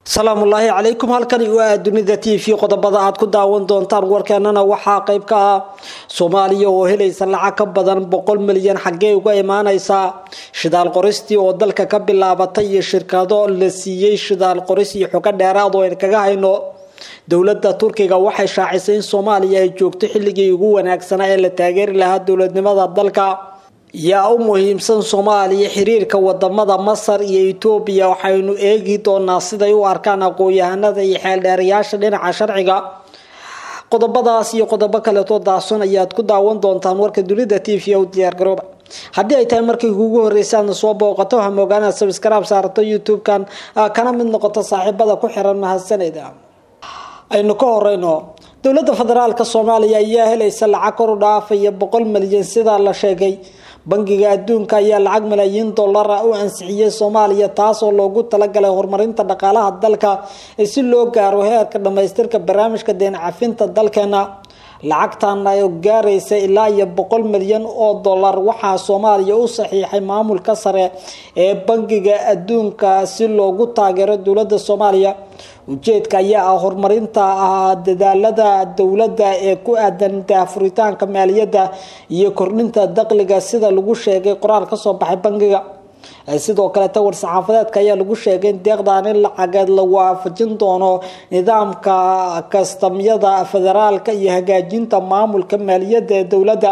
salaamullaahi calaykum halkani waa dunida t v qodobada aad ku daawan doontaan warkeenana waxaa qayb ka ah soomaaliya oo helaysa lacag ka badan boqol milyan xaggee uga imaaneysaa shidaal qoristii oo dalka ka bilaabatay iyo shirkado la siiyey shidaal qoris iyo xogo dheeraad oo aynu kaga hayno dowladda turkiga waxay shaacisay in soomaaliya ay joogto xilligii ugu wanaagsanaa ee la taageeri lahaa dowladnimada dalka yaa u muhiimsan soomaaliya xiriirka wadamada masar iyo etoobiya waxaynu eegi doonaa siday u arkaan aqoon-yahanada iyo xeeldheerayaasha dhinaca sharciga qodobadaas iyo qodobo kaleetoo daason ayaad ku daawan doontaan warka dunida t v u diyaargarooba haddii ay tahay markii kugu horreysay aadna soo booqato waxaa moogaanaad sabskraib saarato youtube-kan kana mid noqoto saaxiibada ku xiran mahadsaneda aynu ka horeyno dowladda federaalka soomaaliya ayaa helaysa lacag kor u dhaafaya boqol milyan sidaa la sheegay bangiga adduunka ayaa lacag malaayiin dollara u ansixiyey soomaaliya taasoo loogu talagalay horumarinta dhaqaalaha dalka si loo gaaro heerka dhamaystirka barnaamijka deen cafinta dalkeena lacagtan ay gaaraysa ilaa iyo boqol milyan oo dollar waxaa soomaaliya u saxiixay maamulka sare ee bangiga adduunka si loogu taageero dowladda soomaaliya ujeedka ayaa ah horumarinta dadaalada dowladda ee ku aadan daafuritaanka maaliyadda iyo kordhinta dakhliga sida lagu sheegay qoraal kasoo baxay bangiga sidoo kaleeta war-saxaafadeedka ayaa lagu sheegay in deeqdan in lacageed la waafajin doono nidaamka kastamyada federaalka iyo hagaajinta maamulka maaliyadda ee dowladda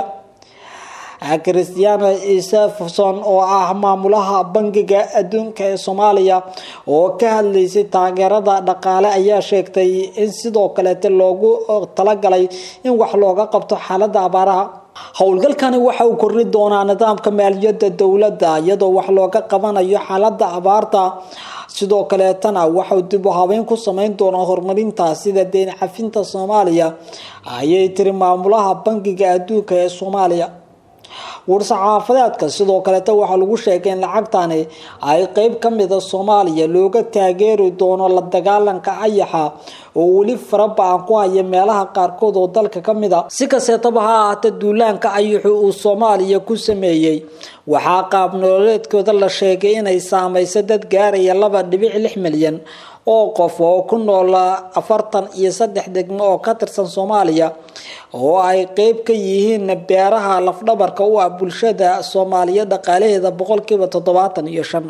christiana isefson oo ah maamulaha bangiga adduunka ee soomaaliya oo ka hadlaysay taageerada dhaqaale ayaa sheegtay in sidoo kaleeta loogu talagalay in wax looga qabto xaalada abaaraha howlgalkani waxa uu korni doonaa nidaamka maaliyadda dowladda iyadoo wax looga qabanayo xaalada abaarta sidoo kaleetana waxau dib u habeyn ku sameyn doonaa horumarinta sida deen cafinta soomaaliya ayay tiri maamulaha bangiga adduunka ee soomaaliya war-saxaafadeedka sidoo kaleeta waxaa lagu sheegay in lacagtani ay qeyb kamida soomaaliya looga taageeri doono la dagaalanka ayaxa oo weli faraba-an ku haya meelaha qaarkood oo dalka kamid a si kasteetaba ha ahaatee duulaanka ayaxu uu soomaaliya ku sameeyey waxaa qaab nololeedkooda la sheegay inay saameyso dad gaaraya laba dhibic lix milyan oo qof oo ku nool afartan iyo saddex degmo oo ka tirsan soomaaliya oo ay qeyb ka yihiin beeraha lafdhabarka u ah bulshada soomaaliya dhaqaalaheeda boqolkiiba toddobaatan iyo shan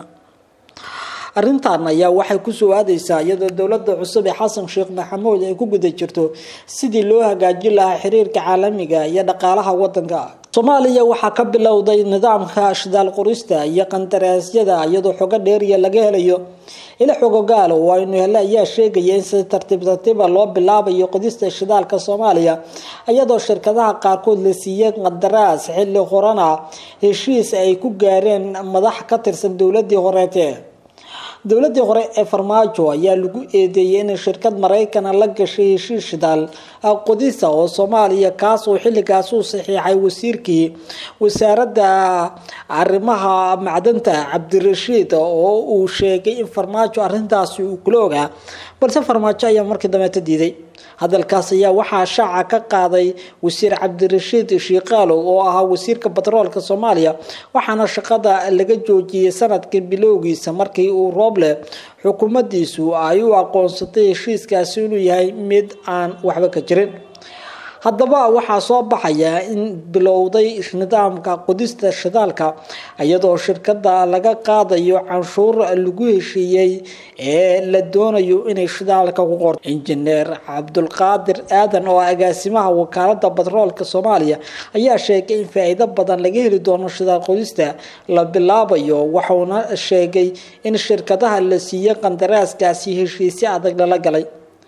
arrintan ayaa waxay kusoo aadeysaa iyadoo dowlada cusub ee xasan sheekh maxamuud ay ku guda jirto sidii loo hagaajin lahaa xiriirka caalamiga iyo dhaqaalaha wadanka soomaaliya waxaa ka bilowday nidaamka shidaal qorista iyo qandaraasyada iyadoo xogo dheeriya laga helayo ila xogogaal oo aynu hele ayaa sheegaya in si tartiib tartiiba loo bilaabayo qodista shidaalka soomaaliya iyadoo shirkadaha qaarkood la siiyey qandaraas xilli horena heshiis ay ku gaareen madax ka tirsan dowladii horeete dowladii hore ee farmaajo ayaa lagu eedeeyay in shirkad maraykana la gashay heshiis shidaal qodisa oo soomaaliya kaas oo xilligaas u saxiixay wasiirkii wasaaradda arrimaha macdanta cabdirashiid oo uu sheegay in farmaajo arintaasi uu kula ogaa balse farmaajo ayaa markii dambeeta diiday hadalkaas ayaa waxaa shaaca ka qaaday wasiir cabdirashiid shiikaalow oo ahaa wasiirka batroolka soomaaliya waxaana shaqada laga joojiyey sanadkii bilowgiisa markii uu rooble xukuumadiisu ay u aqoonsatay heshiiskaasi inuu yahay mid aan waxba ka jirin haddaba waxaa soo baxaya in bilowday nidaamka qodista shidaalka iyadoo shirkada laga qaadayo canshuur lagu heshiiyey ee la doonayo inay shidaalka ku qorto injineer cabdulqaadir aadan oo agaasimaha wakaalada batroolka soomaaliya ayaa sheegay in faa-iido badan laga heli doono shidaal qodista la bilaabayo waxauna sheegay in shirkadaha la siiyey qandaraaskaasi heshiisyo adag lala galay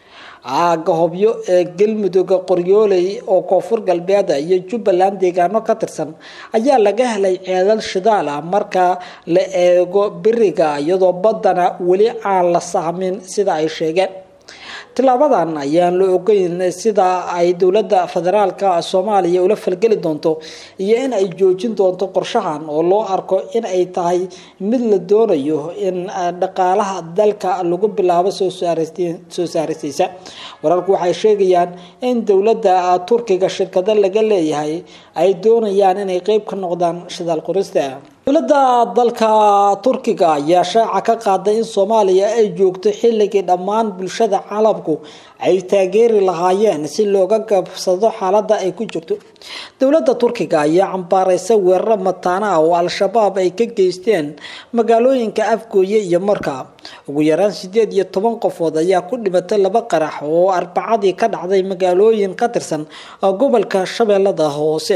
aaga hobyo ee galmudug qoryooley oo koonfur galbeeda iyo jubbaland deegaano ka tirsan ayaa laga helay ceedal shidaal ah marka la eego beriga iyadoo baddana weli aan la sahmin sida ay sheegeen tilaabadan ayaan la ogeyn sida ay dowladda federaalka soomaaliya ula falgeli doonto iyo in ay joojin doonto qorshahan oo loo arko in ay tahay mid la doonayo in dhaqaalaha dalka lagu bilaabo soo saaristiisa wararku waxay sheegayaan in dowladda turkiga shirkado laga leeyahay ay doonayaan inay qeyb ka noqdaan shidaal qorista dowladda dalka turkiga ayaa shaaca ka qaaday in soomaaliya ay joogto xilligii dhammaan bulshada caalamku ay taageeri lahaayeen si looga gabsado xaaladda ay ku jirto dowladda turkiga ayaa cambaareysa weeraro mataana ah oo al-shabaab ay ka geysteen magaalooyinka afgooye iyo marka ugu yaraan sideed iyo toban qofood ayaa ku dhimatay laba qarax oo arbacadii ka dhacday magaalooyin ka tirsan gobolka shabeellada hoose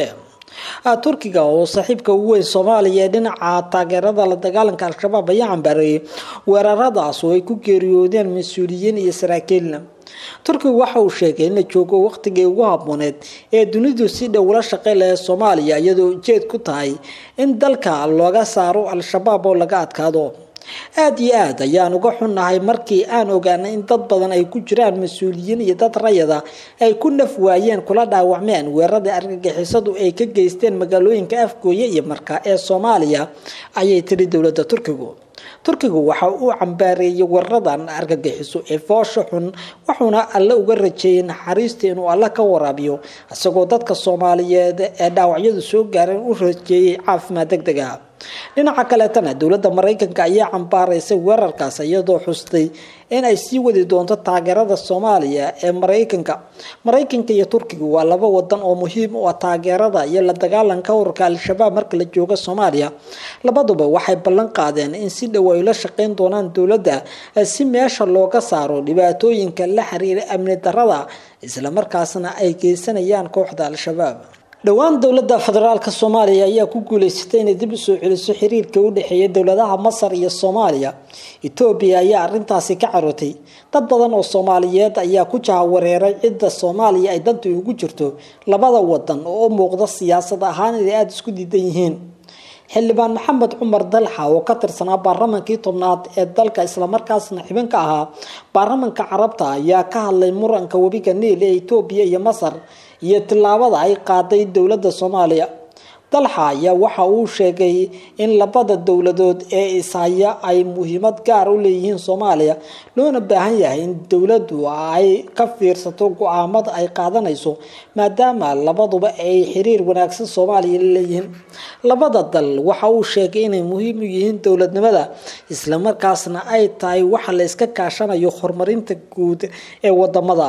turkiga oo saaxiibka ugu weyn soomaaliya ee dhinaca taageerada la dagaalanka al-shabaab ayaa cambaareeyay weeraradaas oo ay ku geeriyoodeen mas-uuliyiin iyo saraakiilna turkigu waxa uu sheegay in la joogo waqtigii ugu habooneed ee dunidu si dhow la shaqey lahayd soomaaliya iyadoo ujeed ku tahay in dalka looga saaro al-shabaab oo laga adkaado aada iyo aad ayaan uga xunnahay markii aan ogaanay in dad badan ay ku jiraan mas-uuliyiin iyo dad rayada ay ku naf waayeen kula dhaawacmeen weerarada argagixisadu ay ka geysteen magaalooyinka afgooye iyo marka ee soomaaliya ayay tiri dowladda turkigu turkigu waxa uu cambaareeyay weeraradan argagixiso ee foosha xun wuxuuna alle uga rajeeyay naxariista inuu alle ka waraabiyo isagoo dadka soomaaliyeed ee dhaawacyadu soo gaareen u rajeeyay caafimaad deg deg ah dhinaca kaleetana dowladda maraykanka ayaa cambaaraysay weerarkaas iyadoo xustay in ay sii wadi doonto taageerada soomaaliya ee maraykanka maraykanka iyo turkiga waa laba wadan oo muhiim u ah taageerada iyo la dagaalanka ururka al-shabaab marka la joogo soomaaliya labaduba waxay ballan qaadeen in si dhow ay la shaqeyn doonaan dowladda si meesha looga saaro dhibaatooyinka la xiriira amni darada islamarkaasna ay geysanayaan kooxda al-shabaab dhowaan dowladda federaalk soomaaliya ayaa ku guuleysatay inay dib usoo celiso xiriirka u dhexeeya dowladaha masar iyo soomaaliya etoobiya ayaa arintaasi ka carootay dad badan oo soomaaliyeed ayaa ku jahawareeray cidda soomaaliya ay danta ugu jirto labada wadan oo u muuqda siyaasad ahaan inay aada isku diidan yihiin xildhibaan maxamed cumar dalxa oo ka tirsanaa baarlamankii tobnaad ee dalka islamarkaasna xibin ka ahaa baarlamanka carabta ayaa ka hadlay muranka webiga niil ee etoobiya iyo masar iyo tillaabada ay qaaday dowladda soomaaliya dalxa ayaa waxa uu sheegay in labada dowladood ee ishaya ay muhiimad gaar u leeyihiin soomaaliya loona baahan yahay in dowladdu ay ka fiirsato go-aamada ay qaadanayso maadaama labaduba ay xiriir wanaagsan soomaaliya la leeyihiin labada dal waxa uu sheegay inay muhiim u yihiin dowladnimada islamarkaasna ay tahay waxa la iska kaashanayo horumarinta guud ee wadamada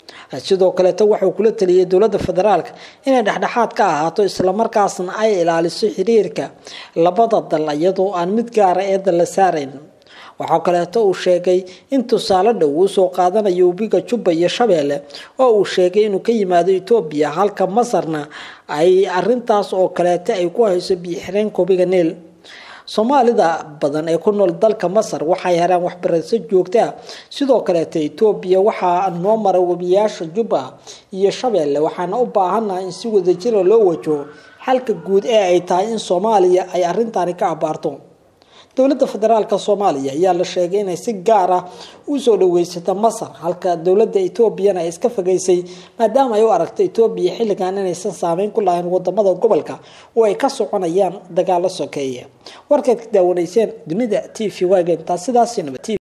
sidoo kaleeto waxuu kula taliyay dowladda federaalk inay dhexdhexaad ka ahaato islamarkaasna ay ilaaliso xiriirka labada dal iyadoo aan mid gaara eeda la saarayn waxaa kaleeto uu sheegay in tusaale dhow uu soo qaadanayo webiga jubba iyo shabeelle oo uu sheegay inuu ka yimaado etoobiya halka masarna ay arintaas oo kaleeto ay ku hayso biixireenka webiga niil soomaalida badan ee ku nool dalka masar waxay helaan waxbarasho joogto ah sidoo kaleeta etoobiya waxaa noo mara webiyaasha jubba iyo shabeelle waxaana u baahanaha in si wadajira loo wajaho xalka guud ee ay tahay in soomaaliya ay arintani ka abaarto dowladda federaalk soomaaliya ayaa la sheegay inay si gaar ah usoo dhaweysata masar halka dowladda etoobiyana ay iska fogeysay maadaama ay u aragto etoobiya xilligan inaysan saameyn ku lahayn wadamada gobolka oo ay ka soconayaan dagaalo sokeeye warkaad ka daawanayseen dunida t v wagen taas sidaas